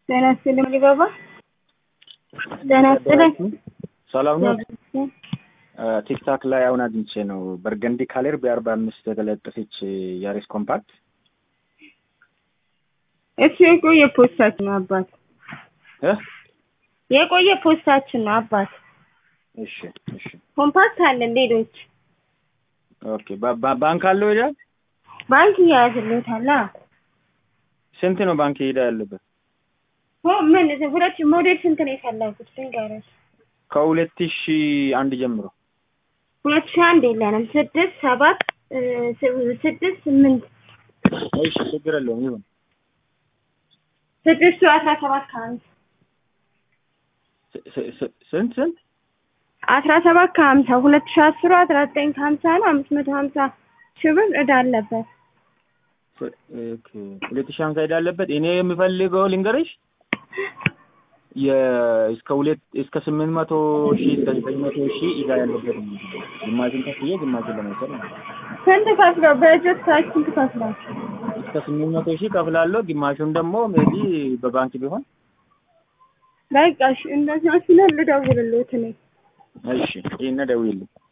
ጤና ይስጥልኝ ሊባባ ጤና ይስጥልኝ። ሰላም ነው። ቲክታክ ላይ አሁን አግኝቼ ነው በርገንዲ ካሌር በአርባ አምስት የተለጠፈች ያሬስ ኮምፓክት እሱ የቆየ ፖስታችን ነው አባት፣ እ የቆየ ፖስታችን ነው አባት። እሺ እሺ ኮምፓክት አለን ሌሎች ኦኬ። ባ- ባ- ባንክ አለው ሄዳ ባንክ እያያዝልታል። ስንት ነው ባንክ ሄዳ ያለበት? ምን ሁለት ሞዴል ስንት ነው የፈለጉት? ልንገርህ ከሁለት ሺ አንድ ጀምሮ ሁለት ሺህ አንድ የለንም። ስድስት ሰባት እ፣ ስ- ስድስት ስምንት እሺ ችግር የለውም ይሁን። ስድስቱ አስራ ሰባት ከሀምሳ ስ- ስ- ስ- ስንት ስንት አስራ ሰባት ከሀምሳ ሁለት ሺህ አስሩ አስራ ዘጠኝ ከሀምሳ ነው። አምስት መቶ ሀምሳ ሺህ ብር ዕዳ አለበት። ስ- ኦኬ ሁለት ሺ ሀምሳ ሄዳ አለበት። እኔ የምፈልገው ልንገርሽ የ- እስከ ሁለት እስከ ስምንት መቶ ሺህ እስከ ዘጠኝ መቶ ሺህ ዕዳ ያለበት ነው። ግማሹን ከፍዬ ግማሹን ለመውሰድ ነው። ስንት ከፍለው በእጆት ሳችን ትከፍላችሁ? እስከ ስምንት መቶ ሺህ ከፍላለሁ። ግማሹን ደግሞ ሜቢ በባንክ ቢሆን በቃ እሺ፣ እንደዚያ ሲሆን ልደውልልዎት እኔ እሺ። ይህን ደውይልኝ።